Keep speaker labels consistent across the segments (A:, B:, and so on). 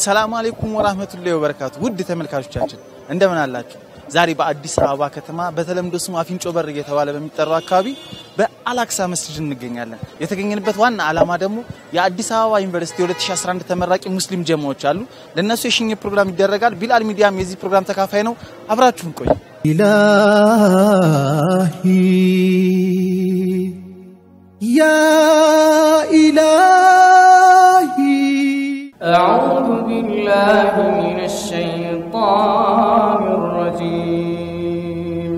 A: ሰላም አለይኩም ወራህመቱላሂ ወበረካቱ። ውድ ተመልካቾቻችን እንደምን አላችሁ? ዛሬ በአዲስ አበባ ከተማ በተለምዶ ስሙ አፍንጮ በር እየተባለ በሚጠራው አካባቢ በአላክሳ መስጂድ እንገኛለን። የተገኘንበት ዋና ዓላማ ደግሞ የአዲስ አበባ ዩኒቨርሲቲ 2011 ተመራቂ ሙስሊም ጀማዎች አሉ። ለእነሱ የሽኝ ፕሮግራም ይደረጋል። ቢላል ሚዲያም የዚህ ፕሮግራም ተካፋይ ነው። አብራችሁን ቆዩ።
B: إلهي يا إلهي
C: أعوذ بالله من الشيطان الرجيم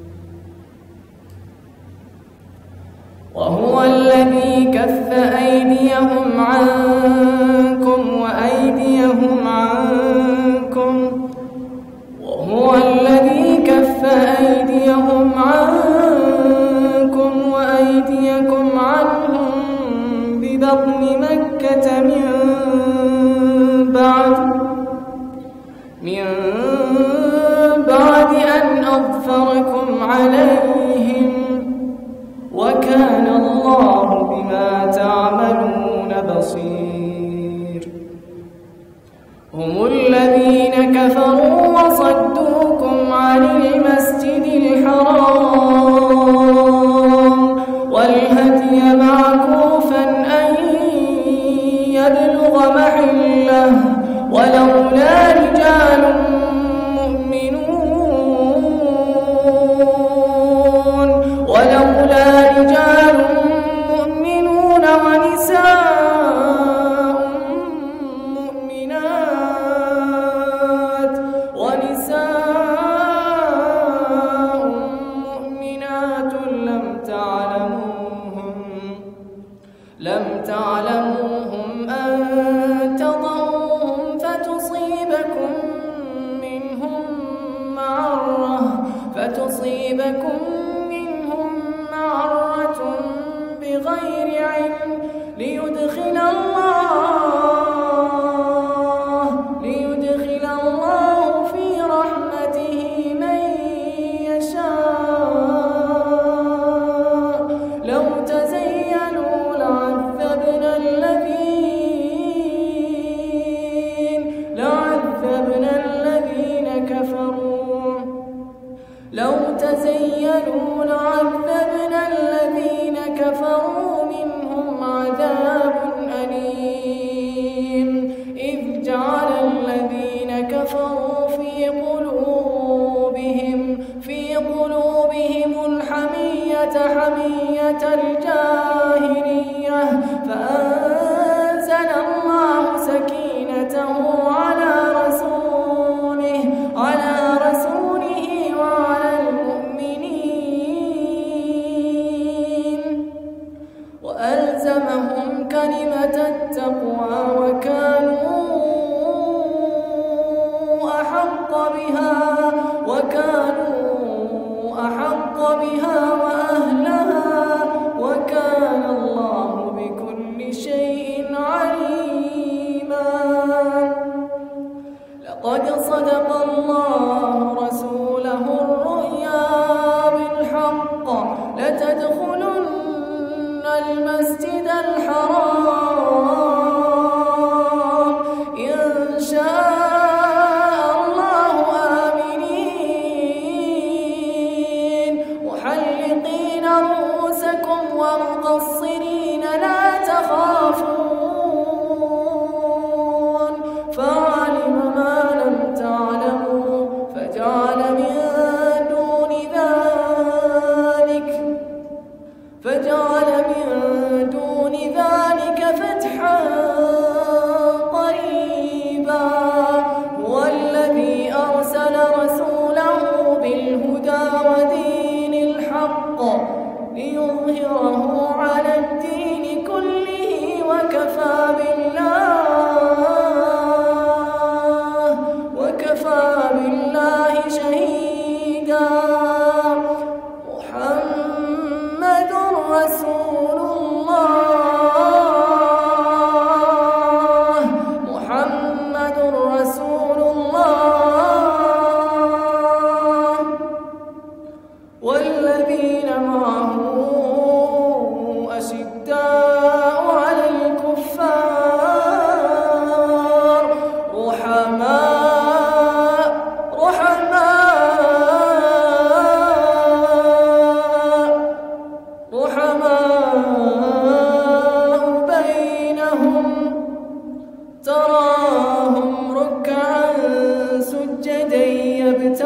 C: وهو الذي كف أيديهم عنكم وأيديهم عنكم وهو الذي كف أيديهم عنكم وأيديكم عنهم ببطن مكة من بعد من بعد أن أظفركم عليهم وكان الله بما تعملون بصير هم الذين كفروا وصدوكم عن المسجد الحرام والهدي معكوفا أن يبلغ محله ولولا رجال مؤمنون ولولا رجال مؤمنون ونساء مؤمنات ونساء مؤمنات لم تعلموهم لم تعلموهم أن تضعوهم فتصيبكم منهم معرة فتصيبكم منهم معرة بغير علم ليدخل الله ليدخل الله في رحمته من يشاء لو تزينوا لعذبنا الذين لعذبنا الذين كفروا لو تزينوا لعذبنا الذين كفروا منهم عذاب أليم إذ جعل الذين كفروا في قلوبهم في قلوبهم الحمية حمية الجاهلية فأنزل الله سكينته على رسوله على رسوله وعلى المؤمنين وألزمهم كلمة التقوى وكانوا أحق بها وكانوا أحق بها وأهلها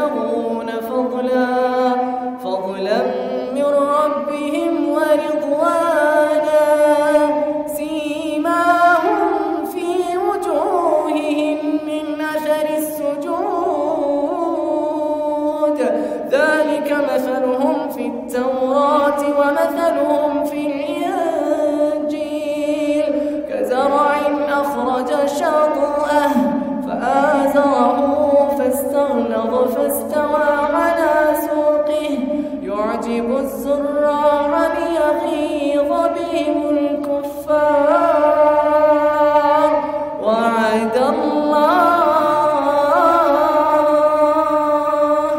C: يبتغون فضلا فضلا من ربهم ورضوانا سيماهم في وجوههم من أثر السجود ذلك مثلهم في التوراة ومثلهم في الإنجيل كزرع أخرج شطأه فآزره فاستغلظ فاستوى على سوقه يعجب الزراع ليغيظ بهم الكفار وعد الله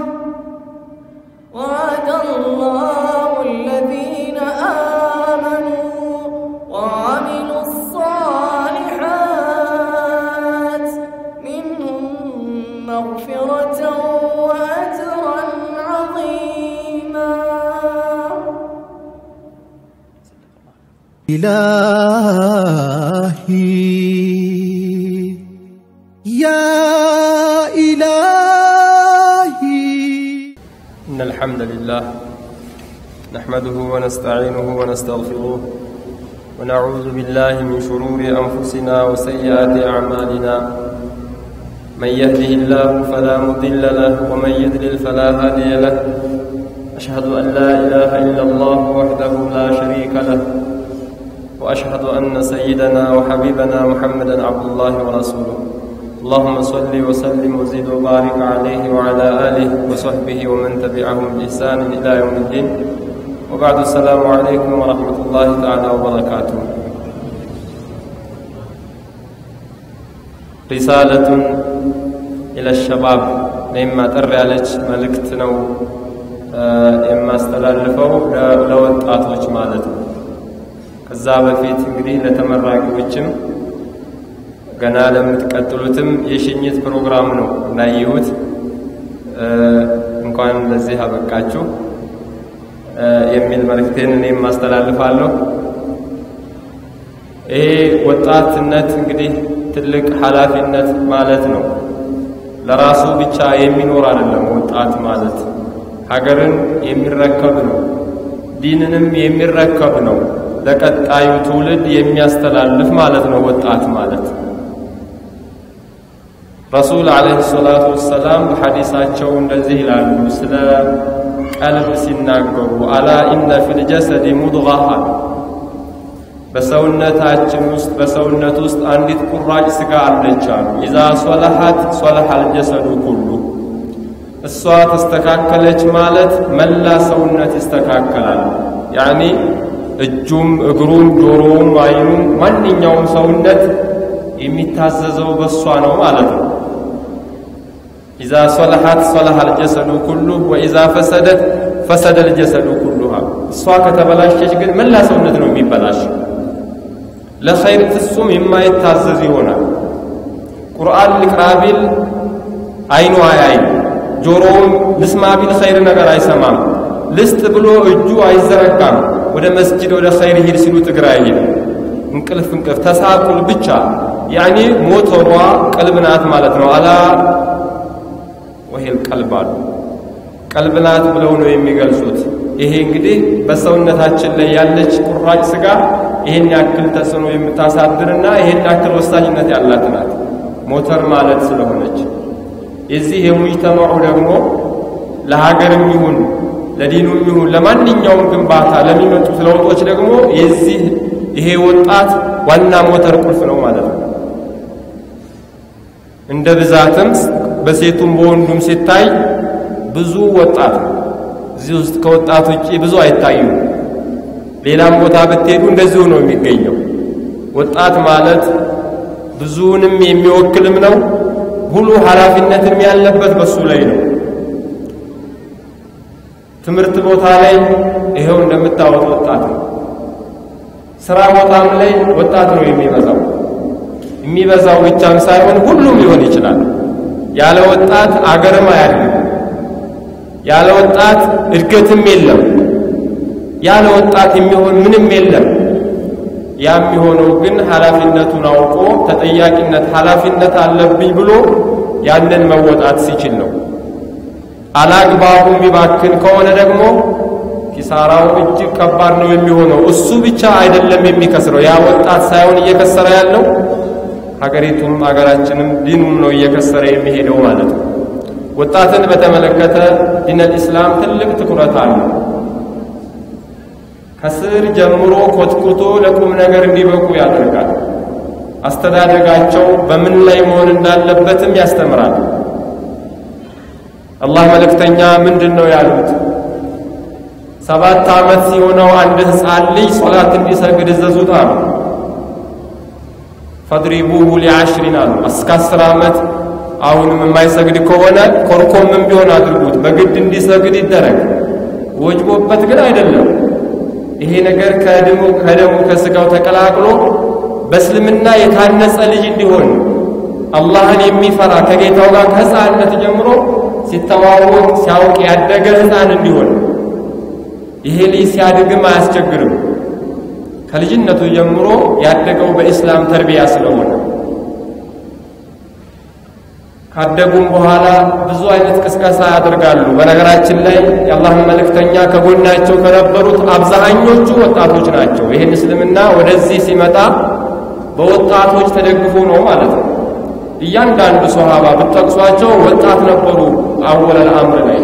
C: وعد الله الذين آمنوا وعملوا الصالحات منهم مغفرة وأجرا عظيما
B: إلهي يا إلهي
D: إن الحمد لله نحمده ونستعينه ونستغفره ونعوذ بالله من شرور أنفسنا وسيئات أعمالنا من يهده الله فلا مضل له ومن يضلل فلا هادي له أشهد أن لا إله إلا الله وحده لا شريك له وأشهد أن سيدنا وحبيبنا محمدا عبد الله ورسوله اللهم صل وسلم وزد وبارك عليه وعلى آله وصحبه ومن تبعهم بإحسان إلى يوم الدين وبعد السلام عليكم ورحمة الله تعالى وبركاته رسالة إلى الشباب مما تر عليك ملكت نو إما استلالفው ለወጣቶች ማለት ነው ከዛ በፊት እንግዲህ ለተመራቂዎችም ገና ለምትቀጥሉትም የሽኝት ፕሮግራም ነው እንዳየሁት እንኳን ለዚህ አበቃችሁ የሚል መልእክቴን እኔም ማስተላልፋለሁ። ይሄ ወጣትነት እንግዲህ ትልቅ ኃላፊነት ማለት ነው። ለራሱ ብቻ የሚኖር አይደለም። ወጣት ማለት ሀገርን የሚረከብ ነው። ዲንንም የሚረከብ ነው። ለቀጣዩ ትውልድ የሚያስተላልፍ ማለት ነው ወጣት ማለት። ረሱል ዓለይሂ ሰላቱ ወሰላም በሐዲሳቸው እንደዚህ ይላሉ ስለ ቀልብ ሲናገሩ አላ ኢነ ፊል ጀሰዲ ሙድጋሃ በሰውነታችን ውስጥ በሰውነት ውስጥ አንዲት ቁራጭ ስጋ አለች አሉ። ኢዛ ሶለሐት ሶለሐል ጀሰዱ ኩሉ እሷ ተስተካከለች ማለት መላ ሰውነት ይስተካከላል። ያኒ እጁም፣ እግሩም፣ ጆሮውም፣ አይኑም ማንኛውም ሰውነት የሚታዘዘው በእሷ ነው ማለት ነው። ኢዛ ሶለሐት ሶለሐ አልጀሰዱ ኩሉ ወኢዛ ፈሰደት ፈሰደ አልጀሰዱ ኩሉሃ። እሷ ከተበላሸች ግን መላ ሰውነት ነው የሚበላሽ። ለኸይር ፍጹም የማይታዘዝ ይሆናል። ቁርአን ልቅራ ቢል አይኑ አያይም፣ ጆሮውም ልስማ ቢል ኸይር ነገር አይሰማም። ልስጥ ብሎ እጁ አይዘረጋም። ወደ መስጂድ ወደ ኸይር ሂድ ሲሉት እግር አይሄድም። እንቅልፍ እንቅልፍ ተሳቁል ብቻ ያኔ ሞተሯ ቀልብ ናት ማለት ነው። አላ ወሄል ቀልብ አሉ ቀልብ ናት ብለው ነው የሚገልጹት። ይሄ እንግዲህ በሰውነታችን ላይ ያለች ቁራጭ ስጋ ይሄን ያክል ተጽዕኖ የምታሳድርና ይሄን ያክል ወሳኝነት ያላት ናት ሞተር ማለት ስለሆነች የዚህ የሙጅተማዑ ደግሞ ለሀገርም ይሁን ለዲኑም ይሁን ለማንኛውም ግንባታ ለሚመጡት ለውጦች ደግሞ የዚህ ይሄ ወጣት ዋና ሞተር ቁልፍ ነው ማለት ነው። እንደ ብዛትም በሴቱም በወንዱም ሲታይ ብዙ ወጣት እዚህ ውስጥ ከወጣት ውጭ ብዙ አይታዩም። ሌላም ቦታ ብትሄዱ እንደዚሁ ነው የሚገኘው። ወጣት ማለት ብዙውንም የሚወክልም ነው። ሁሉ ኃላፊነትም ያለበት በሱ ላይ ነው። ትምህርት ቦታ ላይ ይኸው እንደምታወጥ ወጣት ነው። ስራ ቦታም ላይ ወጣት ነው የሚበዛው። የሚበዛው ብቻም ሳይሆን ሁሉም ሊሆን ይችላል። ያለ ወጣት አገርም አያድግም። ያለ ወጣት እድገትም የለም። ያለ ወጣት የሚሆን ምንም የለም። ያ የሚሆነው ግን ኃላፊነቱን አውቆ ተጠያቂነት ኃላፊነት አለብኝ ብሎ ያንን መወጣት ሲችል ነው። አላግባቡ የሚባክን ከሆነ ደግሞ ኪሳራው እጅግ ከባድ ነው የሚሆነው። እሱ ብቻ አይደለም የሚከስረው፣ ያ ወጣት ሳይሆን እየከሰረ ያለው ሀገሪቱም ሀገራችንም ዲኑም ነው እየከሰረ የሚሄደው ማለት ነው። ወጣትን በተመለከተ ዲነል ኢስላም ትልቅ ትኩረት አለው። ከስር ጀምሮ ኮትኩቶ ለቁም ነገር እንዲበቁ ያደርጋል። አስተዳደጋቸው በምን ላይ መሆን እንዳለበትም ያስተምራል። አላህ መልእክተኛ ምንድን ነው ያሉት? ሰባት ዓመት ሲሆነው አንድ ሕፃን ልጅ ሶላት እንዲሰግድ እዘዙት አሉ። ፈድሪቡሁ ሊዓሽሪን አሉ። እስከ አስር ዓመት አሁንም የማይሰግድ ከሆነ ኮርኮምም ቢሆን አድርጉት፣ በግድ እንዲሰግድ ይደረግ። ወጅቦበት ግን አይደለም። ይሄ ነገር ከደሙ ከደሙ ከስጋው ተቀላቅሎ በእስልምና የታነጸ ልጅ እንዲሆን አላህን የሚፈራ ከጌታው ጋር ከሕፃንነት ጀምሮ ሲተዋወቅ ሲያውቅ ያደገ ሕፃን እንዲሆን ይሄ ልጅ ሲያድግም አያስቸግርም። ከልጅነቱ ጀምሮ ያደገው በኢስላም ተርቢያ ስለሆነ ካደጉም በኋላ ብዙ አይነት ቅስቀሳ ያደርጋሉ። በነገራችን ላይ የአላህን መልእክተኛ ከጎናቸው ከነበሩት አብዛኞቹ ወጣቶች ናቸው። ይህን እስልምና ወደዚህ ሲመጣ በወጣቶች ተደግፎ ነው ማለት ነው። እያንዳንዱ ሶሃባ ብትጠቅሷቸው ወጣት ነበሩ። አወለል አምር ላይ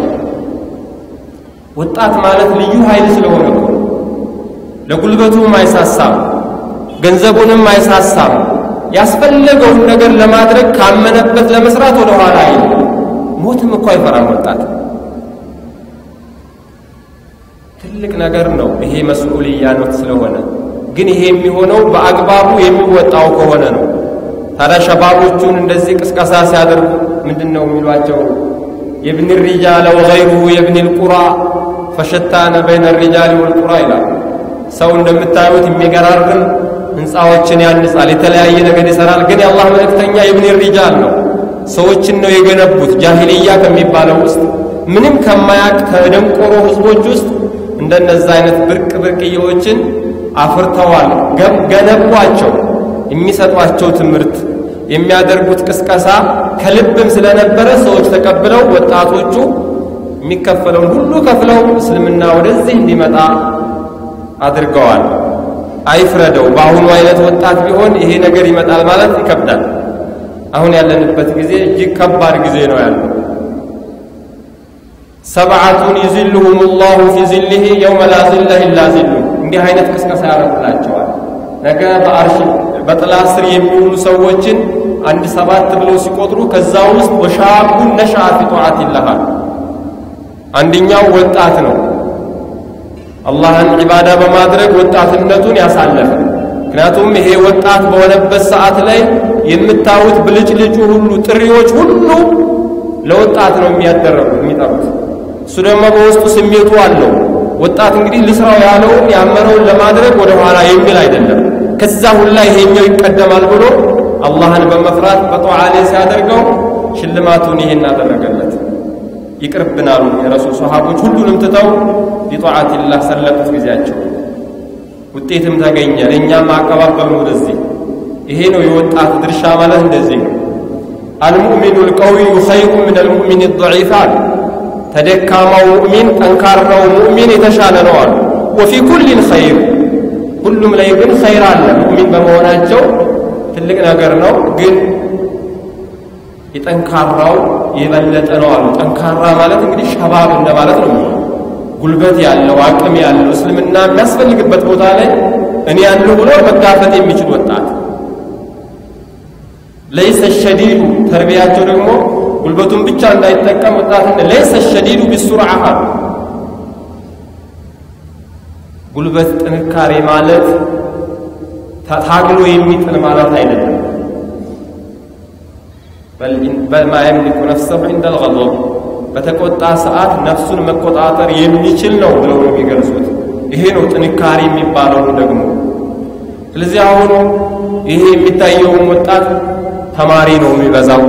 D: ወጣት ማለት ልዩ ኃይል ስለሆነ ነው። ለጉልበቱም አይሳሳም፣ ገንዘቡንም አይሳሳም። ያስፈለገውን ነገር ለማድረግ ካመነበት ለመስራት ወደ ኋላ አይልም። ሞትም እኮ አይፈራም ወጣት። ትልቅ ነገር ነው ይሄ መስኡልያ ነው ስለሆነ ግን ይሄ የሚሆነው በአግባቡ የሚወጣው ከሆነ ነው። ታዲያ ሸባቦቹን እንደዚህ ቅስቀሳ ሲያደርጉ ምንድን ነው የሚሏቸው? የብን ሪጃለ ወገይሩሁ የብን ልቁራ ፈሸታነ በይነ ሪጃል ወልቁራ ይላል። ሰው እንደምታዩት የሚገራርም ህንፃዎችን ያንጻል፣ የተለያየ ነገር ይሰራል። ግን የአላህ መልእክተኛ የብን ሪጃል ነው። ሰዎችን ነው የገነቡት። ጃሂልያ ከሚባለው ውስጥ ምንም ከማያቅ ከደንቆሮ ህዝቦች ውስጥ እንደነዛ አይነት ብርቅ ብርቅዬዎችን አፍርተዋል፣ ገነቧቸው። የሚሰጧቸው ትምህርት የሚያደርጉት ቅስቀሳ ከልብም ስለነበረ ሰዎች ተቀብለው ወጣቶቹ የሚከፈለውን ሁሉ ከፍለው እስልምና ወደዚህ እንዲመጣ አድርገዋል። አይፍረደው። በአሁኑ አይነት ወጣት ቢሆን ይሄ ነገር ይመጣል ማለት ይከብዳል። አሁን ያለንበት ጊዜ እጅግ ከባድ ጊዜ ነው ያለው። ሰብዓቱን ይዝልሁም ላሁ ፊ ዝልህ የውመ ላ ዝለ ኢላ ዝሉ። እንዲህ አይነት ቅስቀሳ ያደርጉላቸዋል። ነገ በአርሽ በጥላ ስር የሚውሉ ሰዎችን አንድ ሰባት ብለው ሲቆጥሩ ከዛ ውስጥ ወሻቡን ነሻ ፊ ጧዓት ይልሃል። አንደኛው ወጣት ነው። አላህን ዒባዳ በማድረግ ወጣትነቱን ያሳለፈ። ምክንያቱም ይሄ ወጣት በሆነበት ሰዓት ላይ የምታዩት ብልጭልጩ ሁሉ ጥሪዎች ሁሉ ለወጣት ነው የሚያደረጉት የሚጠሩት። እሱ ደግሞ በውስጡ ስሜቱ አለው። ወጣት እንግዲህ ልስራው ያለውን ያመነውን ለማድረግ ወደ ኋላ የሚል አይደለም። ከዛ ሁላ ይሄኛው ይቀደማል ብሎ አላህን በመፍራት በጠዓ ላይ ሲያደርገው ሽልማቱን ይሄን አደረገለት። ይቅርብናሉ የረሱል ሰሃቦች ሁሉንም ትተው ሊጧዓቲላህ ሰለጡት ጊዜያቸው። ውጤትም ተገኘ። ለእኛም አቀባበሉ ወደዚህ። ይሄ ነው የወጣት ድርሻ ማለት እንደዚህ ነው። አልሙእሚኑ ልቀዊዩ ኸይሩ ምን አልሙእሚን ضዒፍ አሉ። ተደካማው ሙእሚን ጠንካራው ሙእሚን የተሻለ ነው አሉ። ወፊ ኩሊን ኸይር ሁሉም ላይ ግን ኸይር አለ። ሙእሚን በመሆናቸው ትልቅ ነገር ነው። ግን የጠንካራው የበለጠ ነው አሉ። ጠንካራ ማለት እንግዲህ ሸባብ እንደማለት ነው። ጉልበት ያለው አቅም ያለው እስልምና የሚያስፈልግበት ቦታ ላይ እኔ ያለው ብሎ መጋፈጥ የሚችል ወጣት ለይሰ ሸዲዱ ተርቢያቸው ደግሞ ጉልበቱን ብቻ እንዳይጠቀም ወጣት ለይሰ ሸዲዱ ቢሱርዓ ጉልበት ጥንካሬ ማለት ታግሎ የሚጥል ማለት አይደለም። በል ማ የምሊኩ ነፍሰሁ ዒንደ ልገضብ በተቆጣ ሰዓት ነፍሱን መቆጣጠር የሚችል ነው ብለው ነው የሚገልጹት። ይሄ ነው ጥንካሬ የሚባለው ደግሞ። ስለዚህ አሁኑ ይሄ የሚታየውም ወጣት ተማሪ ነው የሚበዛው፣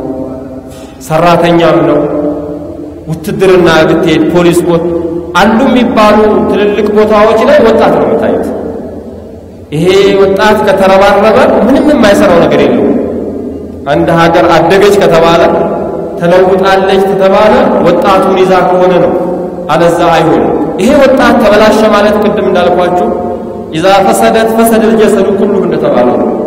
D: ሰራተኛም ነው። ውትድርና ብትሄድ ፖሊስ ቦት አሉ የሚባሉ ትልልቅ ቦታዎች ላይ ወጣት ነው የምታዩት። ይሄ ወጣት ከተረባረበ ምንም የማይሰራው ነገር የለውም። አንድ ሀገር አደገች ከተባለ ተለውጣለች ተተባለ ወጣቱን ይዛ ከሆነ ነው። አለዛ አይሆንም። ይሄ ወጣት ተበላሸ ማለት ቅድም እንዳልኳችሁ ኢዛ ፈሰደት ፈሰደል ጀሰዱ ኩሉሁ እንደተባለው ነው።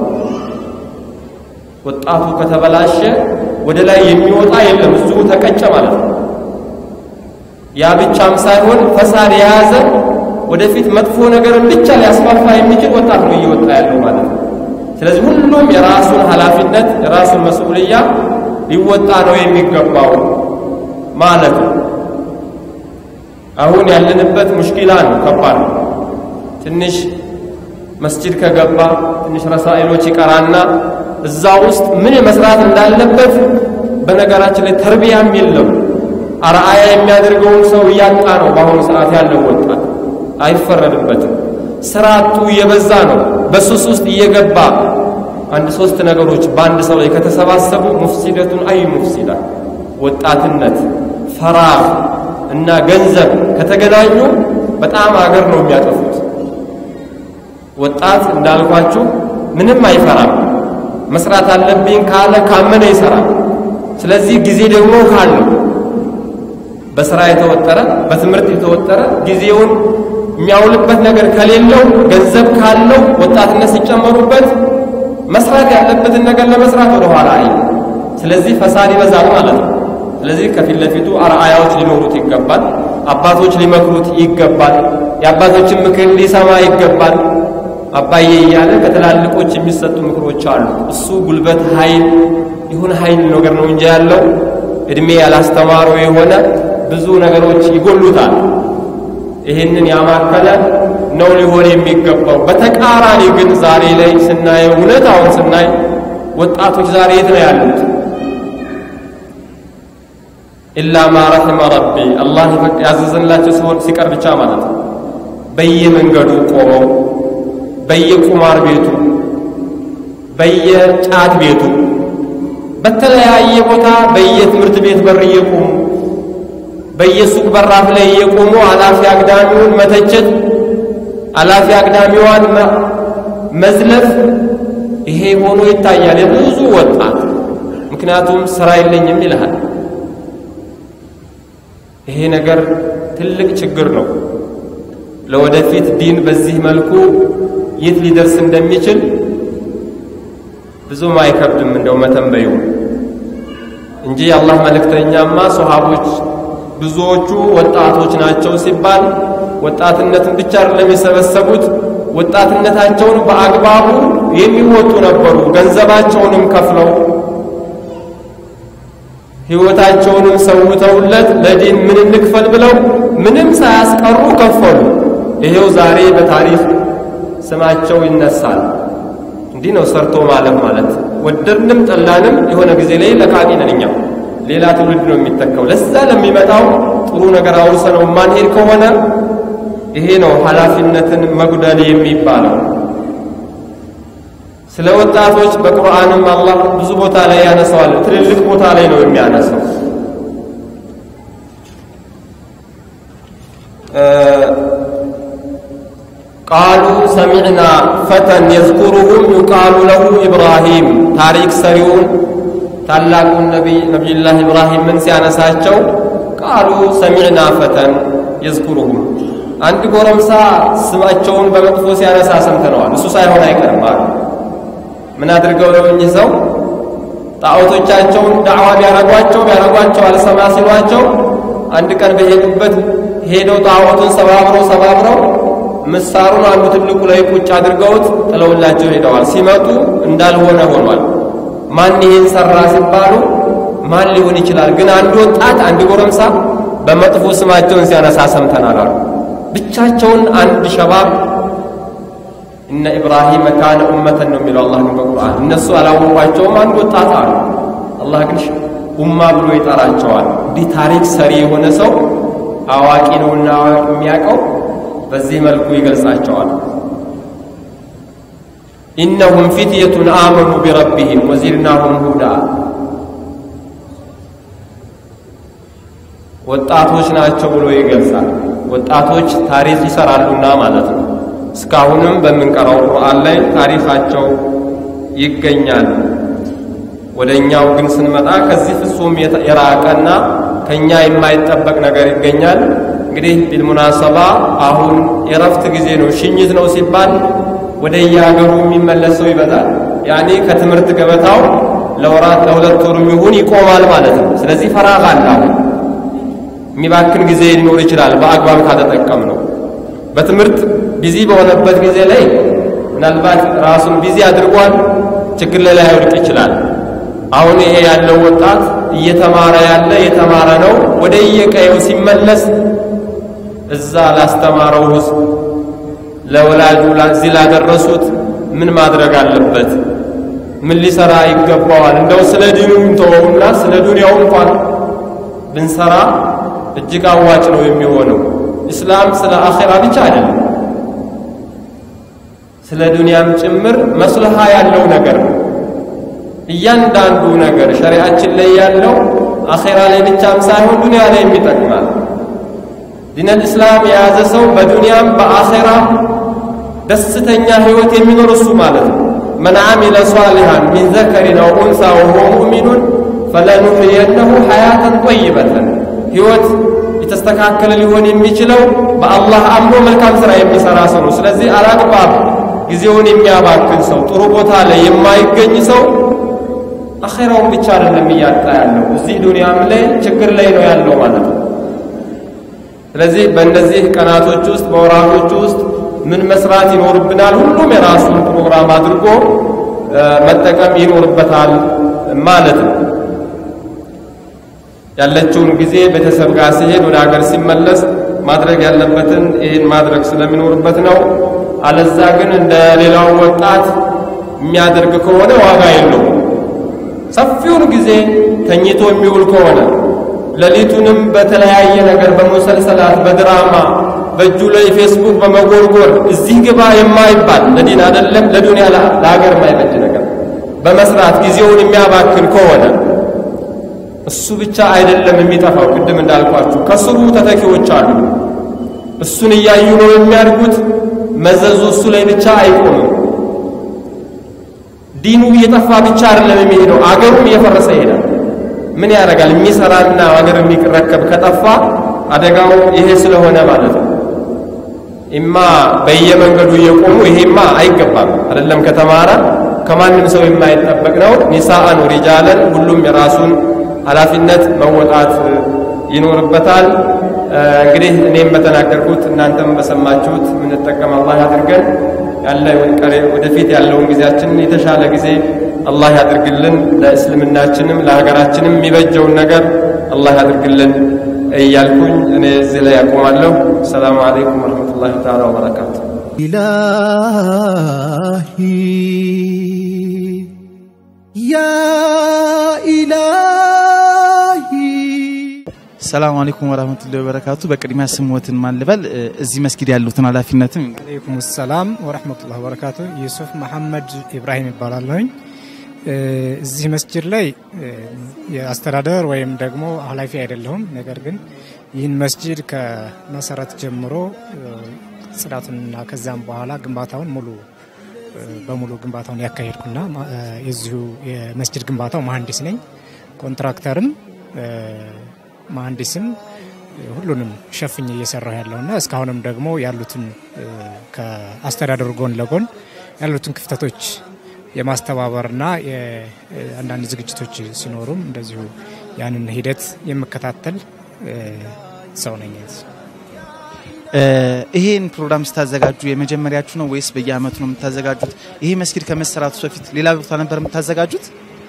D: ወጣቱ ከተበላሸ ወደ ላይ የሚወጣ የለም፣ እዚሁ ተቀጨ ማለት ነው። ያ ብቻም ሳይሆን ፈሳድ የያዘ ወደፊት መጥፎ ነገርን ብቻ ሊያስፋፋ የሚችል ወጣት ነው እየወጣ ያለው ማለት ነው። ስለዚህ ሁሉም የራሱን ኃላፊነት የራሱን መስኡልያ ሊወጣ ነው የሚገባው ማለት ነው። አሁን ያለንበት ሙሽኪላ ነው፣ ከባድ ነው። ትንሽ መስጂድ ከገባ ትንሽ ረሳኢሎች ይቀራና እዛ ውስጥ ምን መስራት እንዳለበት በነገራችን ላይ ተርቢያም የለም። አርአያ የሚያደርገውን ሰው እያጣ ነው በአሁኑ ሰዓት ያለው ወጣት። አይፈረድበትም። ስራ አጡ እየበዛ ነው። በሱስ ውስጥ እየገባ አንድ ሶስት ነገሮች በአንድ ሰው ላይ ከተሰባሰቡ ሙፍሲደቱን አይ ሙፍሲዳ ወጣትነት፣ ፈራህ እና ገንዘብ ከተገናኙ በጣም አገር ነው የሚያጠፉት። ወጣት እንዳልኳችሁ ምንም አይፈራም። መስራት አለብኝ ካለ ካመነ ይሰራል። ስለዚህ ጊዜ ደግሞ ካለው በስራ የተወጠረ በትምህርት የተወጠረ ጊዜውን የሚያውልበት ነገር ከሌለው ገንዘብ ካለው ወጣትነት ሲጨመሩበት መስራት ያለበትን ነገር ለመስራት ወደ ኋላ አይ ስለዚህ ፈሳድ ይበዛል ማለት ነው። ስለዚህ ከፊት ለፊቱ አርአያዎች ሊኖሩት ይገባል። አባቶች ሊመክሩት ይገባል። የአባቶችን ምክር ሊሰማ ይገባል። አባዬ እያለ ከትላልቆች የሚሰጡ ምክሮች አሉ። እሱ ጉልበት ኃይል ይሁን ኃይል ነገር ነው እንጂ ያለው እድሜ ያላስተማረው የሆነ ብዙ ነገሮች ይጎሉታል። ይህንን ያማከለ ነው ሊሆን የሚገባው። በተቃራኒ ግን ዛሬ ላይ ስናየው እውነታውን ስናይ ወጣቶች ዛሬ የት ነው ያሉት? ኢላ ማ ረሒመ ረቢ አላህ ያዘዘላቸው ሲሆን ሲቀር ብቻ ማለት ነው። በየመንገዱ ቆመው በየቁማር ቤቱ በየጫት ቤቱ በተለያየ ቦታ በየትምህርት ቤት በር እየቆሙ በየሱቅ በራፍ ላይ እየቆሙ አላፊ አግዳሚውን መተቸት፣ አላፊ አግዳሚዋን መዝለፍ፣ ይሄ ሆኖ ይታያል የብዙ ወጣት። ምክንያቱም ስራ የለኝም ይልሃል። ይሄ ነገር ትልቅ ችግር ነው። ለወደፊት ዲን በዚህ መልኩ የት ሊደርስ እንደሚችል ብዙም አይከብድም እንደው መተንበዩ እንጂ የአላህ መልእክተኛማ ሶሃቦች ብዙዎቹ ወጣቶች ናቸው ሲባል ወጣትነትን ብቻ አይደለም የሰበሰቡት፣ ወጣትነታቸውን በአግባቡ የሚወጡ ነበሩ። ገንዘባቸውንም ከፍለው ሕይወታቸውንም ሰውተውለት ለዲን ምን እንክፈል ብለው ምንም ሳያስቀሩ ከፈሉ። ይሄው ዛሬ በታሪክ ስማቸው ይነሳል። እንዲህ ነው ሰርቶ ማለፍ ማለት። ወደድንም ጠላንም የሆነ ጊዜ ላይ ለቃቂ ነን እኛም ሌላ ትውልድ ነው የሚተካው። ለዛ ለሚመጣው ጥሩ ነገር አውርሰነው ማንሄድ ከሆነ ይሄ ነው ኃላፊነትን መጉደል የሚባለው። ስለ ወጣቶች በቁርአንም አላህ ብዙ ቦታ ላይ ያነሳዋል። ትልልቅ ቦታ ላይ ነው የሚያነሳው። ቃሉ ሰሚዕና ፈተን የዝኩሩሁም ዩቃሉ ለሁ ኢብራሂም ታሪክ ሰሪውን ታላቁን ነቢዩላህ ኢብራሂምን ሲያነሳቸው ቃሉ ሰሚዕና ፈተን የዝኩሩሁም አንድ ጎረምሳ ስማቸውን በመጥፎ ሲያነሳ ሰምተነዋል። እሱ ሳይሆን አይቀርም አሉ። ምን አድርገው ነው እኚህ ሰው ጣዖቶቻቸውን ዳዕዋ ቢያረጓቸው ቢያረጓቸው አልሰማ ሲሏቸው አንድ ቀን በሄዱበት ሄደው ጣዖቱን ሰባብረው ሰባብረው ምሳሩን አንዱ ትልቁ ላይ ቁጭ አድርገውት ጥለውላቸው ሄደዋል። ሲመጡ እንዳልሆነ ሆኗል። ማን ይህን ሰራ ሲባሉ ማን ሊሆን ይችላል? ግን አንድ ወጣት አንድ ጎረምሳ በመጥፎ ስማቸውን ሲያነሳ ሰምተናል አሉ። ብቻቸውን አንድ ሸባብ እነ ኢብራሂም ካነ ኡመተን ነው የሚለው አላህ ግን በቁርአን እነሱ አላወቋቸውም። አንድ ወጣት አሉ። አላህ ግን ኡማ ብሎ ይጠራቸዋል። እንዲህ ታሪክ ሰሪ የሆነ ሰው አዋቂ ነውና የሚያውቀው በዚህ መልኩ ይገልጻቸዋል። ኢነሁም ፊትየቱን አመኑ ቢረቢህም ወዚድናሁም ሁዳ ወጣቶች ናቸው ብሎ ይገልጻል። ወጣቶች ታሪክ ይሰራሉና ማለት ነው። እስካሁንም በምንቀራው ቁርአን ላይ ታሪካቸው ይገኛል። ወደ እኛው ግን ስንመጣ ከዚህ ፍጹም የራቀና ከኛ የማይጠበቅ ነገር ይገኛል። እንግዲህ ቢልሙናሰባ አሁን የረፍት ጊዜ ነው፣ ሽኝት ነው ሲባል ወደ የሀገሩ የሚመለስ ሰው ይበዛል። ያኔ ከትምህርት ገበታው ለወራት ለሁለት ወር ይሁን ይቆማል ማለት ነው። ስለዚህ ፈራግ አለ። አሁን የሚባክን ጊዜ ሊኖር ይችላል በአግባብ ካተጠቀም ነው። በትምህርት ቢዚ በሆነበት ጊዜ ላይ ምናልባት ራሱን ቢዚ አድርጓል፣ ችግር ላይ ላይወድቅ ይችላል። አሁን ይሄ ያለው ወጣት እየተማረ ያለ የተማረ ነው። ወደ የቀየው ሲመለስ እዛ ላስተማረው ህዝብ ለወላጁ እዚህ ላደረሱት ምን ማድረግ አለበት? ምን ሊሰራ ይገባዋል? እንደው ስለ ዲኑ እንተወውና ስለ ዱንያው እንኳን ብንሰራ እጅግ አዋጭ ነው የሚሆነው። ኢስላም ስለ አኼራ ብቻ አይደለም፣ ስለ ዱንያም ጭምር መስልሃ ያለው ነገር ነው። እያንዳንዱ ነገር ሸሪዓችን ላይ ያለው አኼራ ላይ ብቻም ሳይሆን ዱንያ ላይ የሚጠቅማል። ዲነል ኢስላም የያዘ ሰው በዱንያም በአኼራም ደስተኛ ህይወት የሚኖር እሱ ማለት ነው። መን ዓሚለ ሷሊሃን ሚን ዘከሪን አው ኡንሳ ወሁወ ሙእሚኑን ፈለኑሕየነሁ ሐያተን ጠይበተን ህይወት የተስተካከለ ሊሆን የሚችለው በአላህ አምኖ መልካም ሥራ የሚሠራ ሰው ነው። ስለዚህ አላግባብ ጊዜውን የሚያባክን ሰው፣ ጥሩ ቦታ ላይ የማይገኝ ሰው አኼራውን ብቻ አይደለም እያጣ ያለው እዚህ ዱንያም ላይ ችግር ላይ ነው ያለው ማለት ነው። ስለዚህ በእነዚህ ቀናቶች ውስጥ በወራቶች ውስጥ ምን መስራት ይኖርብናል? ሁሉም የራሱን ፕሮግራም አድርጎ መጠቀም ይኖርበታል ማለት ነው። ያለችውን ጊዜ ቤተሰብ ጋር ሲሄድ ወደ ሀገር ሲመለስ ማድረግ ያለበትን ይህን ማድረግ ስለሚኖርበት ነው። አለዛ ግን እንደ ሌላው ወጣት የሚያደርግ ከሆነ ዋጋ የለውም። ሰፊውን ጊዜ ተኝቶ የሚውል ከሆነ ሌሊቱንም በተለያየ ነገር በሙሰልሰላት በድራማ በእጁ ላይ ፌስቡክ በመጎርጎር እዚህ ግባ የማይባል ለዲን አይደለም ለዱንያ ለሀገር የማይበጅ ነገር በመስራት ጊዜውን የሚያባክን ከሆነ እሱ ብቻ አይደለም የሚጠፋው። ቅድም እንዳልኳችሁ ከስሩ ተተኪዎች አሉ። እሱን እያዩ ነው የሚያድጉት። መዘዙ እሱ ላይ ብቻ አይቆምም። ዲኑ እየጠፋ ብቻ አይደለም የሚሄደው፣ አገሩም እየፈረሰ ይሄዳል። ምን ያደርጋል? የሚሰራና አገር የሚረከብ ከጠፋ አደጋው ይሄ ስለሆነ ማለት ነው። ኢማ በየመንገዱ እየቆሙ ይሄማ አይገባም አይደለም። ከተማረ ከማንም ሰው የማይጠበቅ ነው። ኒሳአን ሪጃለን ሁሉም የራሱን ኃላፊነት መወጣት ይኖርበታል። እንግዲህ እኔም በተናገርኩት እናንተም በሰማችሁት የምንጠቀም አላህ ያድርገን። ያለ ወደፊት ያለውን ጊዜያችንን የተሻለ ጊዜ አላህ ያድርግልን። ለእስልምናችንም ለሀገራችንም የሚበጀውን ነገር አላህ ያድርግልን እያልኩኝ እኔ እዚህ ላይ ያቆማለሁ። ሰላሙ አለይኩም ወረሕመቱላሂ ተዓላ ወበረካቱ።
B: إلهي يا إلهي
A: ሰላም አለይኩም ወራህመቱላሂ ወበረካቱ። በቅድሚያ ስሞትን ማን ልበል? እዚህ መስጊድ ያሉትን ኃላፊነትም
E: አለይኩም ሰላም ወረህመቱላህ ወበረካቱ። ዩሱፍ መሐመድ ኢብራሂም ይባላለሁኝ። እዚህ መስጅድ ላይ የአስተዳደር ወይም ደግሞ ኃላፊ አይደለሁም። ነገር ግን ይህን መስጅድ ከመሰረት ጀምሮ ጽዳቱንና ከዛም በኋላ ግንባታውን ሙሉ በሙሉ ግንባታውን ያካሄድኩና የዚሁ የመስጅድ ግንባታው መሀንዲስ ነኝ። ኮንትራክተርም መሀንዲስም ሁሉንም ሸፍኝ እየሰራሁ ያለውና እስካሁንም ደግሞ ያሉትን ከአስተዳደሩ ጎን ለጎን ያሉትን ክፍተቶች የማስተባበርና አንዳንድ ዝግጅቶች ሲኖሩም እንደዚሁ ያንን ሂደት የምከታተል ሰው ነኝ።
A: ይሄን ፕሮግራም ስታዘጋጁ የመጀመሪያችሁ ነው ወይስ በየአመቱ ነው የምታዘጋጁት? ይሄ መስጊድ ከመሰራቱ በፊት ሌላ ቦታ ነበር የምታዘጋጁት?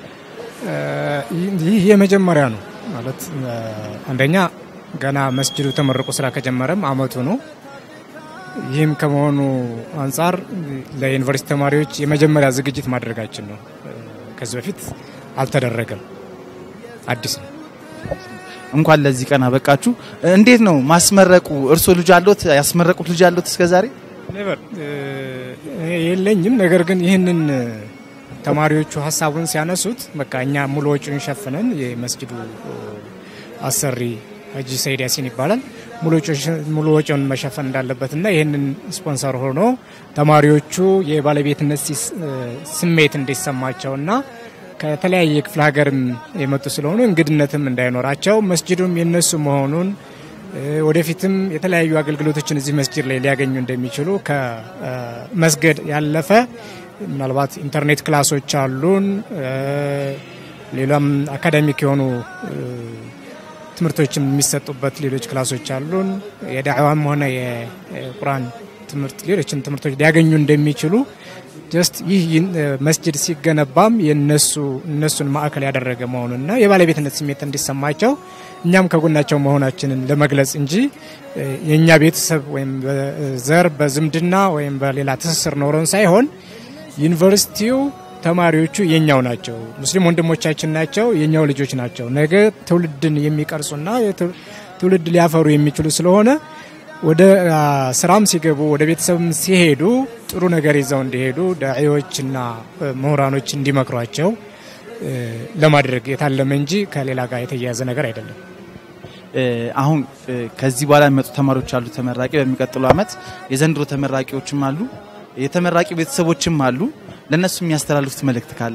E: ይህ የመጀመሪያ ነው ማለት አንደኛ ገና መስጅዱ ተመርቆ ስራ ከጀመረም አመቱ ነው። ይህም ከመሆኑ አንጻር ለዩኒቨርሲቲ ተማሪዎች የመጀመሪያ ዝግጅት ማድረጋችን ነው። ከዚህ በፊት አልተደረገም፣ አዲስ ነው።
A: እንኳን ለዚህ ቀን አበቃችሁ። እንዴት ነው ማስመረቁ? እርሶ ልጅ አሎት? ያስመረቁት ልጅ አሎት እስከ ዛሬ?
E: ኔቨር የለኝም። ነገር ግን ይህንን ተማሪዎቹ ሀሳቡን ሲያነሱት በቃ እኛ ሙሉ ወጪውን ሸፍነን የመስጅዱ አሰሪ ሀጂ ሰይድ ያሲን ይባላል ሙሉ ወጪውን መሸፈን እንዳለበትና ይህንን ስፖንሰር ሆኖ ተማሪዎቹ የባለቤትነት ስሜት እንዲሰማቸውና ከተለያየ ክፍለ ሀገርም የመጡ ስለሆኑ እንግድነትም እንዳይኖራቸው መስጅዱም የነሱ መሆኑን እ፣ ወደፊትም የተለያዩ አገልግሎቶችን እዚህ መስጅድ ላይ ሊያገኙ እንደሚችሉ ከመስገድ ያለፈ ምናልባት ኢንተርኔት ክላሶች አሉን እ፣ ሌላም አካዳሚክ የሆኑ እ፣ ትምህርቶችም የሚሰጡበት ሌሎች ክላሶች አሉን። የዳዕዋም ሆነ የቁርአን ትምህርት ሌሎችን ትምህርቶች ሊያገኙ እንደሚችሉ ጀስት ይህ ይን- መስጅድ ሲገነባም የነሱ እነሱን ማዕከል ያደረገ መሆኑንና የባለቤትነት ስሜት እንዲሰማቸው እኛም ከጎናቸው መሆናችንን ለመግለጽ እንጂ እ፣ የእኛ ቤተሰብ ወይም በዘር በዝምድና ወይም በሌላ ትስስር ኖረን ሳይሆን ዩኒቨርሲቲው ተማሪዎቹ የኛው ናቸው። ሙስሊም ወንድሞቻችን ናቸው፣ የኛው ልጆች ናቸው። ነገ ትውልድን የሚቀርጹና የትው- ትውልድ ሊያፈሩ የሚችሉ ስለሆነ ወደ አ፣ ስራም ሲገቡ ወደ ቤተሰብም ሲሄዱ ጥሩ ነገር ይዘው እንዲሄዱ ዳዒዎችና እ፣ ምሁራኖች እንዲመክሯቸው እ፣ ለማድረግ የታለመ እንጂ ከሌላ ጋር የተያያዘ ነገር አይደለም።
A: እ፣ አሁን እ፣ ከዚህ በኋላ የሚመጡ ተማሪዎች አሉ ተመራቂ በሚቀጥሉ አመት የዘንድሮ ተመራቂዎችም አሉ የተመራቂ ቤተሰቦችም አሉ ለእነሱ የሚያስተላልፉት መልእክት ካለ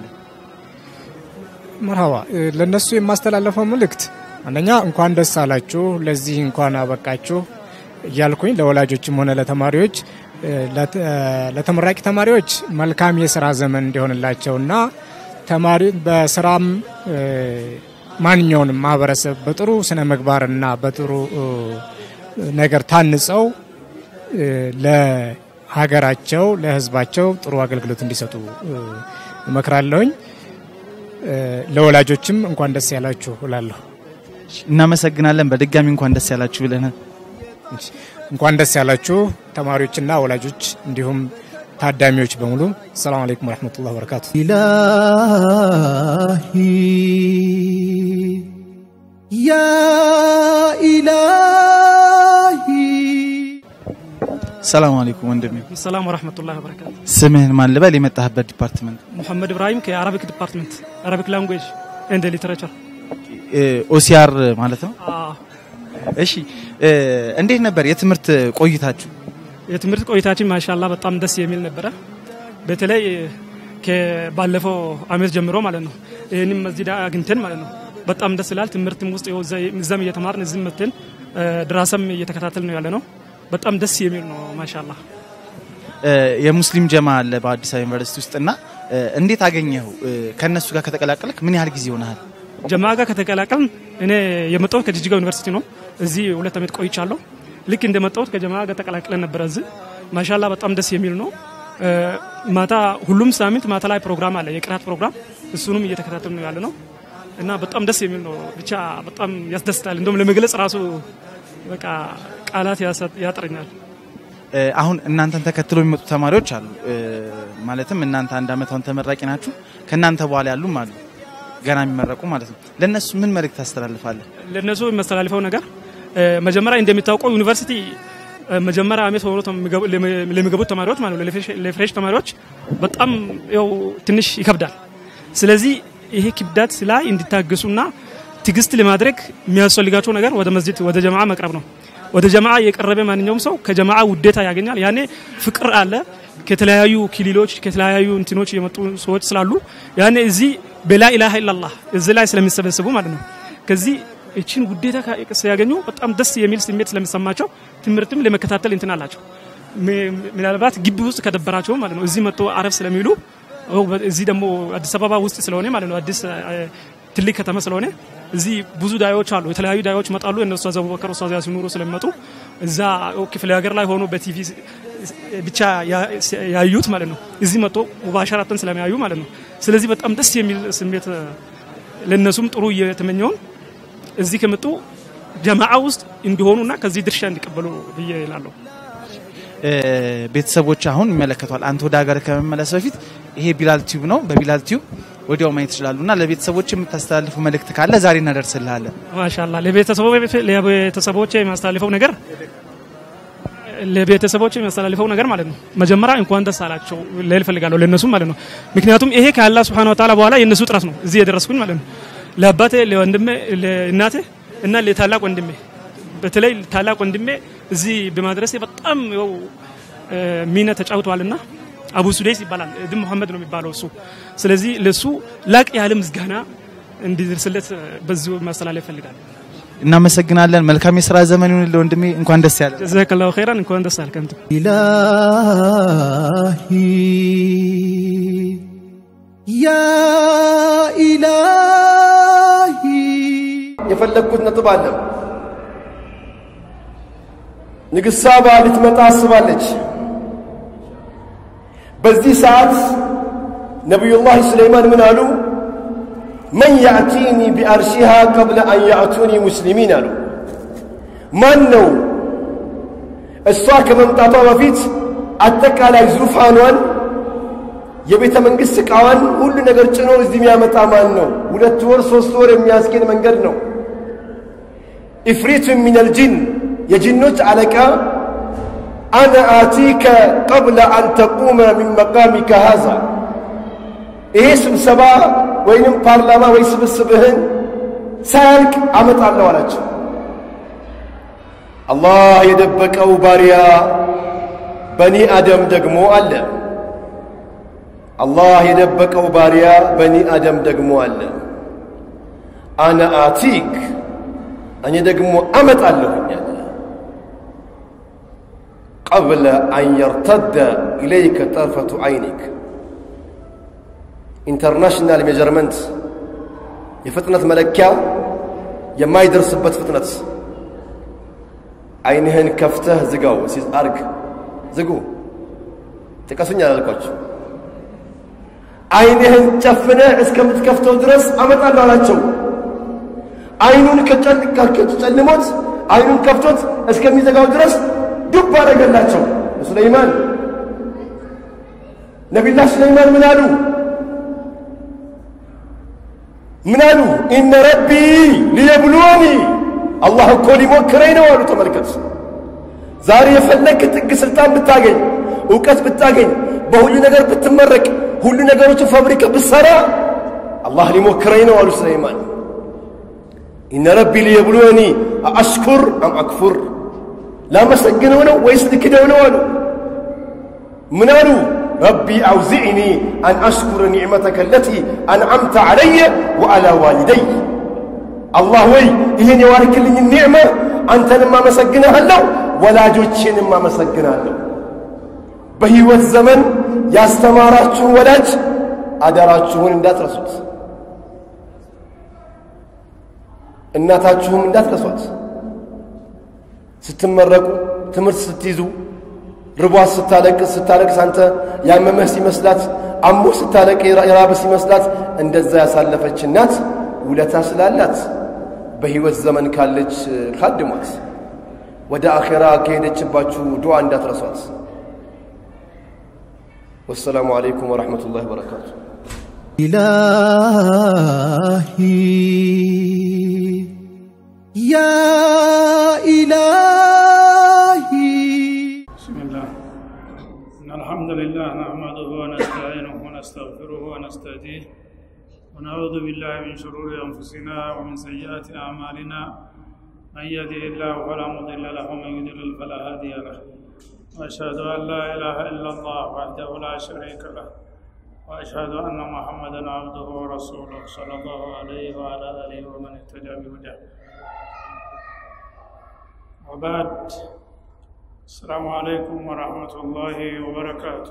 E: መርሃባ እ፣ ለእነሱ የማስተላለፈው መልእክት አንደኛ እንኳን ደስ አላችሁ፣ ለዚህ እንኳን አበቃችሁ እያልኩኝ ለወላጆችም ሆነ ለተማሪዎች እ፣ ለት- እ፣ ለተመራቂ ተማሪዎች መልካም የስራ ዘመን እንዲሆንላቸውና ተማሪ በስራም እ፣ ማንኛውንም ማህበረሰብ በጥሩ ስነ ምግባርና በጥሩ እ፣ ነገር ታንጸው እ፣ ለሀገራቸው ለሕዝባቸው ጥሩ አገልግሎት እንዲሰጡ እ፣ እመክራለሁኝ። እ፣ ለወላጆችም እንኳን ደስ ያላችሁ እላለሁ።
A: እናመሰግናለን በድጋሚ እንኳን ደስ ያላችሁ ብለናል
E: እንኳን ደስ ያላችሁ ተማሪዎችና ወላጆች እንዲሁም ታዳሚዎች በሙሉ። ሰላም አለይኩም ወረሕመቱላህ ወበረካቱ።
B: إلهي يا إلهي
A: ሰላም አለይኩም ወንድሜ
F: ሰላም ወረህመቱላሂ ወበረካቱ።
A: ስምህን ማን ልበል የመጣህበት ዲፓርትመንት
F: ሙሐመድ ኢብራሂም ከአረቢክ ዲፓርትመንት አረቢክ ላንጉዌጅ ኤንድ ሊተሬቸር።
A: ኦሲአር ማለት ነው እሺ እ፣ እንዴት ነበር የትምህርት ቆይታችሁ
F: የትምህርት ቆይታችን ማሻላ በጣም ደስ የሚል ነበረ። በተለይ ከባለፈው አመት ጀምሮ ማለት ነው ይህንም መስጂድ አግኝተን ማለት ነው በጣም ደስ ይላል። ትምህርትም ውስጥ ይኸው እዛ- እዛም እየተማርን እዚህም መተን ድራሰም እየተከታተል ነው ያለ ነው። በጣም ደስ የሚል ነው ማሻላ።
A: እ፣ የሙስሊም ጀማ አለ በአዲስ አበባ ዩኒቨርሲቲ ውስጥ እና እ፣ እንዴት አገኘኸው እ፣ ከእነሱ ጋር ከተቀላቀልክ ምን ያህል ጊዜ ሆነሃል
F: ጀማ ጋር ከተቀላቀልን እኔ የመጣሁት ከጅጅጋ ዩኒቨርሲቲ ነው። እዚህ ሁለት ዓመት ቆይቻለሁ። ልክ እንደመጣሁት ከጀማ ጋር ተቀላቅለን ነበረ እዚህ ማሻላ በጣም ደስ የሚል ነው። እ፣ ማታ ሁሉም ሳምንት ማታ ላይ ፕሮግራም አለ፣ የቅራት ፕሮግራም እሱንም እየተከታተል ነው ያለ ነው እና በጣም ደስ የሚል ነው። ብቻ በጣም ያስደስታል። እንደውም ለመግለጽ ራሱ በቃ ቃላት ያሰ- ያጥረኛል።
A: እ፣ አሁን እናንተን ተከትሎ የሚመጡ ተማሪዎች አሉ እ፣ ማለትም እናንተ አንድ አመት አሁን ተመራቂ ናችሁ ከእናንተ በኋላ ያሉም አሉ ገና የሚመረቁ ማለት ነው ለእነሱ ምን መልእክት ታስተላልፋለህ
F: ለእነሱ የሚያስተላልፈው ነገር እ፣ መጀመሪያ እንደሚታወቀው ዩኒቨርሲቲ እ፣ መጀመሪያ አመት ሆኖ ተሚገቡ- ለሚ- ለሚገቡት ተማሪዎች ማለት ነው ለፍሬሽ- ለፍሬሽ ተማሪዎች በጣም ያው ትንሽ ይከብዳል። ስለዚህ ይሄ ክብደት ላይ እንዲታገሱና ትግስት ለማድረግ የሚያስፈልጋቸው ነገር ወደ መስጂድ ወደ ጀማዓ መቅረብ ነው። ወደ ጀማዓ የቀረበ ማንኛውም ሰው ከጀማዓ ውዴታ ያገኛል። ያኔ ፍቅር አለ። ከተለያዩ ክልሎች ከተለያዩ እንትኖች የመጡ ሰዎች ስላሉ ያኔ እዚህ በላ ኢላሃ ኢላላህ እዚህ ላይ ስለሚሰበሰቡ ማለት ነው ከዚህ እችን ውዴታ ካ- ሲያገኙ በጣም ደስ የሚል ስሜት ስለሚሰማቸው ትምህርትም ለመከታተል እንትን አላቸው። ም- ምናልባት ግቢ ውስጥ ከደበራቸው ማለት ነው እዚህ መጥቶ አረፍ ስለሚሉ ኦ፣ በ- እዚህ ደግሞ አዲስ አበባ ውስጥ ስለሆነ ማለት ነው አዲስ አ፣ ትልቅ ከተማ ስለሆነ እዚህ ብዙ ዳዮች አሉ። የተለያዩ ዳዮች መጣሉ። እነሱ አቡበከር ኡስታዝ ያሲን ኑሩ ስለሚመጡ እዛ ክፍለ ሀገር ላይ ሆኖ በቲቪ ስ- ብቻ ያ- ያዩት ማለት ነው እዚህ መጥቶ ሙባሸራተን ስለሚያዩ ማለት ነው። ስለዚህ በጣም ደስ የሚል ስሜት ለእነሱም ጥሩ እየተመኘውን እዚህ ከመጡ ጀማዓ ውስጥ እንዲሆኑና ከዚህ ድርሻ እንዲቀበሉ ብዬ ይላለሁ።
A: እ፣ ቤተሰቦች አሁን ይመለከቷል አንተ ወደ ሀገር ከመመለስ በፊት ይሄ ቢላል ቲዩብ ነው በቢላል ቲዩብ ወዲያው ማየት ይችላሉ እና ለቤተሰቦች የምታስተላልፉ መልእክት ካለ ዛሬ እናደርስልሃለን
F: ማሻላ ለቤተሰቦች የሚያስተላልፈው ነገር ለቤተሰቦች የሚያስተላልፈው ነገር ማለት ነው መጀመሪያ እንኳን ደስ አላቸው ልል እፈልጋለሁ ለእነሱም ማለት ነው ምክንያቱም ይሄ ከአላህ ስብሐነ ወተዓላ በኋላ የእነሱ ጥረት ነው እዚህ የደረስኩኝ ማለት ነው ለአባቴ ለወንድሜ ለእናቴ እና ለታላቅ ወንድሜ በተለይ ታላቅ ወንድሜ እዚህ በማድረሴ በጣም ያው እ፣ ሚና ተጫውተዋልና አቡ ሱዴስ ይባላል። ድን መሐመድ ነው የሚባለው እሱ። ስለዚህ ለሱ ላቅ ያለ ምስጋና እንዲደርስለት በዚሁ ማስተላለፍ ይፈልጋል።
A: እናመሰግናለን። መልካም የስራ ዘመን ይሁንልህ ወንድሜ። እንኳን ደስ ያለ
F: ጀዛከላሁ ኸይራን። እንኳን ደስ አልክ አንተ።
B: إلهي يا إلهي
G: የፈለግኩት ነጥብ አለ። ንግሥት ሳባ ልትመጣ አስባለች። በዚህ ሰዓት ነቢዩላህ ሱለይማን ምን አሉ? መን ያእቲኒ ቢአርሺሃ ቀብለ አን ያእቱኒ ሙስሊሚን አሉ። ማን ነው እሷ ከመምጣቷ በፊት አጠቃላይ ዙፋኗን የቤተ መንግሥት ዕቃዋን ሁሉ ነገር ጭኖ እዚህ የሚያመጣ ማን ነው? ሁለት ወር ሶስት ወር የሚያስኬድ መንገድ ነው። ኢፍሪቱ ሚነል ጂን የጂኖች አለቃ አነ አቲከ ቀብለ አን ተቁመ ሚን መቃሚከ ሃዛ ይሄ ስብሰባ ወይንም ፓርላማ ወይ ስብስብህን ሳያልቅ አመጣለሁ አላቸው። አላህ የደበቀው ባሪያ በኒ አደም ደግሞ አለ። አላህ የደበቀው ባሪያ በኒ አደም ደግሞ አለ። አነ አቲክ እኔ ደግሞ አመጣለሁኝ አለ። ቀብለ አን የርተደ ኢለይከ ጠርፈቱ ዐይኒክ ኢንተርናሽናል ሜጀርመንት የፍጥነት መለኪያ የማይደርስበት ፍጥነት አይንህን ከፍተህ ዝጋው ሲዝ አርግ ዝጉ ጥቀሱኝ አላልኳችሁ አይንህን ጨፍነህ እስከምትከፍተው ድረስ አመጣለሁ አላቸው አይኑን ከጨልሞት አይኑን ከፍቶት እስከሚዘጋው ድረስ ዱብ አደረገላቸው ሱለይማን ነቢላህ ሱለይማን ምን አሉ ምን አሉ ኢነ ረቢ ሊየብሉወኒ አላህ እኮ ሊሞክረኝ ነው አሉ ተመልከት ዛሬ የፈለግክ ጥግ ስልጣን ብታገኝ እውቀት ብታገኝ በሁሉ ነገር ብትመረቅ ሁሉ ነገሮችን ፋብሪካ ብትሰራ አላህ ሊሞክረኝ ነው አሉ ሱለይማን ኢነ ረቢ ሊየብሉወኒ አሽኩር አም አክፉር ላመሰግነው ነው ወይስ ልክደው ነው አሉ ምን አሉ ረቢ አውዚዕኒ አን አሽኩረ ኒዕመተከ ለቲ አንዓምተ ዓለየ ወዓላ ዋሊደይ አላህ ወይ ይህን የዋርክልኝ ኒዕመ አንተንም አመሰግንሃለሁ ወላጆቼንም አመሰግናለሁ በሕይወት ዘመን ያስተማራችሁን ወላጅ አደራችሁን እንዳትረሱት እናታችሁም እንዳትረሷት ስትመረቁ ትምህርት ስትይዙ ርቧት ስታለቅስ ስታለቅስ አንተ ያመመህ ሲመስላት አሞ ስታለቅ የራበ ሲመስላት እንደዛ ያሳለፈች እናት ውለታ ስላላት በሕይወት ዘመን ካለች ካድሟት ወደ አኼራ ከሄደችባችሁ ዱዓ እንዳትረሷት ወሰላሙ አለይኩም ወረሕመቱላሂ ወበረካቱ
B: إلهي يا إلهي
H: بسم الله إن الحمد لله نحمده ونستعينه ونستغفره ونستهديه ونعوذ بالله من شرور أنفسنا ومن سيئات أعمالنا من يهده الله فلا مضل له ومن يضلل فلا هادي له وأشهد أن لا إله إلا الله وحده لا شريك له وأشهد أن محمدا عبده ورسوله صلى الله عليه وعلى آله ومن اهتدى بهداه وبعد السلام عليكم ورحمة الله وبركاته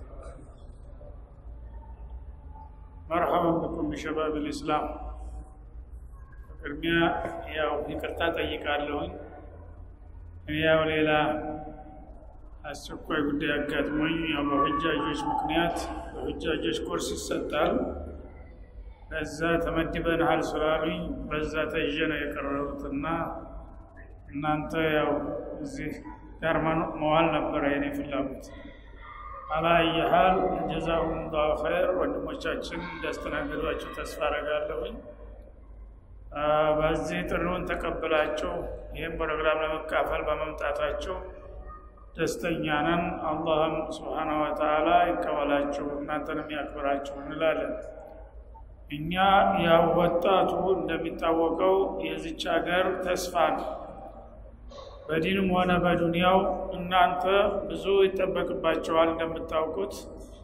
H: مرحبا بكم بشباب الإسلام ቅድሚያ ያው ይቅርታ ጠይቃለሁኝ እኔ ያው ሌላ አስቸኳይ ጉዳይ አጋጥሞኝ ያው በሁጃጆች ምክንያት በሁጃጆች ኮርስ ይሰጣል በዛ ተመድበንሃል ስላሉኝ በዛ ተይዤ ነው የቀረቡትና እናንተ ያው እዚህ ጋር መዋል ነበረ የኔ ፍላጎት አላየሃል ጀዛሁም ላሁ ኸይር ወንድሞቻችን እንዳስተናገዷቸው ተስፋ አረጋለሁኝ በዚህ ጥሪውን ተቀብላቸው ይህም ፕሮግራም ለመካፈል በመምጣታቸው ደስተኛ ነን አላህም ስብሓነ ወተዓላ ይቀበላቸው እናንተንም ያክብራቸው እንላለን እኛ ያው ወጣቱ እንደሚታወቀው የዚች ሀገር ተስፋ ነው በዲንም ሆነ በዱንያው እናንተ ብዙ ይጠበቅባቸዋል እንደምታውቁት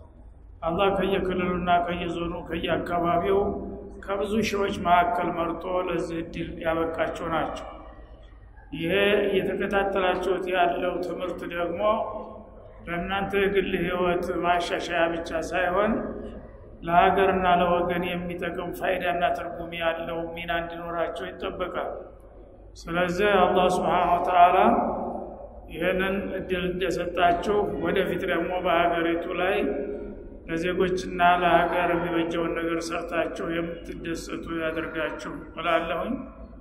H: አላህ ከየክልሉና ከየዞኑ ከየአካባቢው ከብዙ ሺዎች መካከል መርጦ ለዚህ እድል ያበቃቸው ናቸው። ይሄ እየተከታተላችሁት ያለው ትምህርት ደግሞ ለእናንተ የግል ህይወት ማሻሻያ ብቻ ሳይሆን ለሀገርና ለወገን የሚጠቅም ፋይዳና ትርጉም ያለው ሚና እንዲኖራቸው ይጠበቃል። ስለዚህ አላህ ስብሓነ ወተዓላ ይህንን እድል እንደሰጣችሁ ወደፊት ደግሞ በሀገሪቱ ላይ ለዜጎችና ለሀገር የሚበጀውን ነገር ሰርታችሁ የምትደሰቱ ያደርጋችሁ እላለሁኝ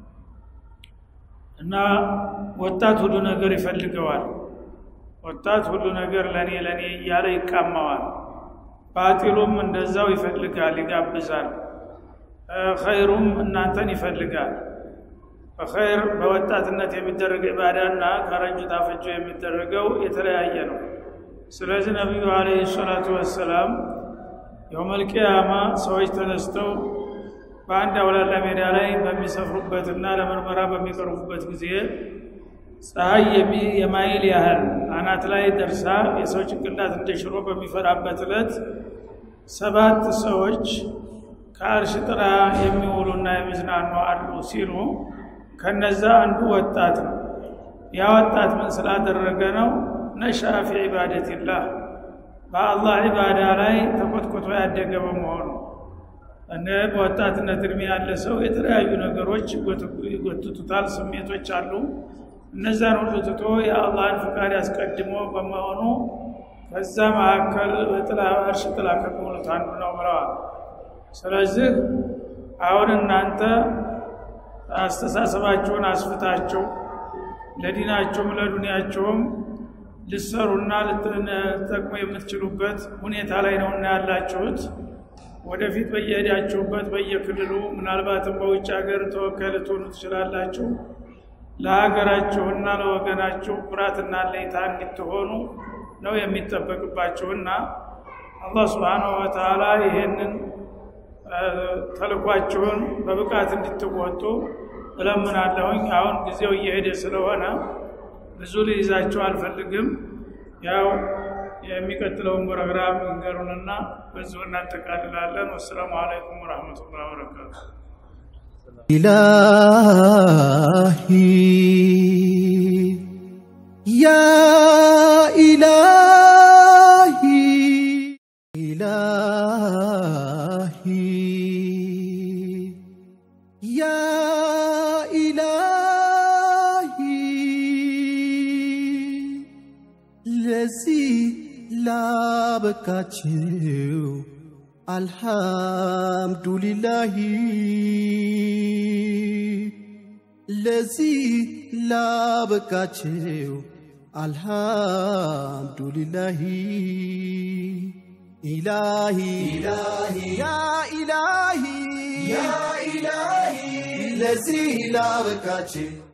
H: እና ወጣት ሁሉ ነገር ይፈልገዋል። ወጣት ሁሉ ነገር ለእኔ ለእኔ እያለ ይቃማዋል። ባጢሉም እንደዛው ይፈልጋል፣ ይጋብዛል። ኸይሩም እናንተን ይፈልጋል። በኸይር በወጣትነት የሚደረግ ኢባዳና ከረጁ ታፈጆ የሚደረገው የተለያየ ነው። ስለዚህ ነቢዩ አለይሂ ሰላቱ ወሰላም የውመል ቂያማ ሰዎች ተነስተው በአንድ አውላላ ሜዳ ላይ በሚሰፍሩበትና ለምርመራ በሚቀርቡበት ጊዜ ፀሐይ የማይል ያህል አናት ላይ ደርሳ የሰው ጭንቅላት እንደ ሽሮ በሚፈራበት ዕለት ሰባት ሰዎች ከአርሽ ጥላ የሚውሉና የሚዝናኑ አሉ ሲሉ ከነዛ አንዱ ወጣት ነው። ያ ወጣት ምን ስላደረገ ነው? ነሻ ፊ ዒባደቲላህ በአላህ ዒባዳ ላይ ተኮትኮቶ ያደገ በመሆኑ እነ በወጣትነት እድሜ ያለ ሰው የተለያዩ ነገሮች ይጎትቱታል፣ ስሜቶች አሉ። እነዛን ሁሉ ትቶ የአላህን ፍቃድ ያስቀድሞ በመሆኑ ከዛ መካከል ጥላ እርሽ ጥላ ከሚውሉት አንዱ ነው ብለዋል። ስለዚህ አሁን እናንተ አስተሳሰባችሁን አስፍታችሁ ለዲናችሁም ለዱንያችሁም ልሰሩና ልትጠቅሙ የምትችሉበት ሁኔታ ላይ ነውና ያላችሁት። ወደፊት በየሄዳችሁበት በየክልሉ ምናልባትም በውጭ ሀገር ተወካይ ልትሆኑ ትችላላችሁ። ለሀገራችሁና ለወገናችሁ ኩራትና ለይታ እንድትሆኑ ነው የሚጠበቅባችሁና አላህ ስብሓነሁ ወተዓላ ይሄንን ተልኳችሁን በብቃት እንድትወጡ እለምናለሁኝ። አሁን ጊዜው እየሄደ ስለሆነ ብዙ ልይዛችሁ አልፈልግም። ያው የሚቀጥለውን ፕሮግራም ይንገሩንና በዚሁ እናጠቃልላለን። ወሰላሙ አለይኩም ወረሕመቱላህ ወበረካቱ።
B: إلهي يا إلهي إلهي يا إلهي ለዚህ ላበቃችው አልሐምዱሊላሂ ለዚህ ላበቃችው አልሐምዱሊላሂ ኢላሂ ያ ኢላሂ ያ ኢላሂ ለዚህ ላበቃችው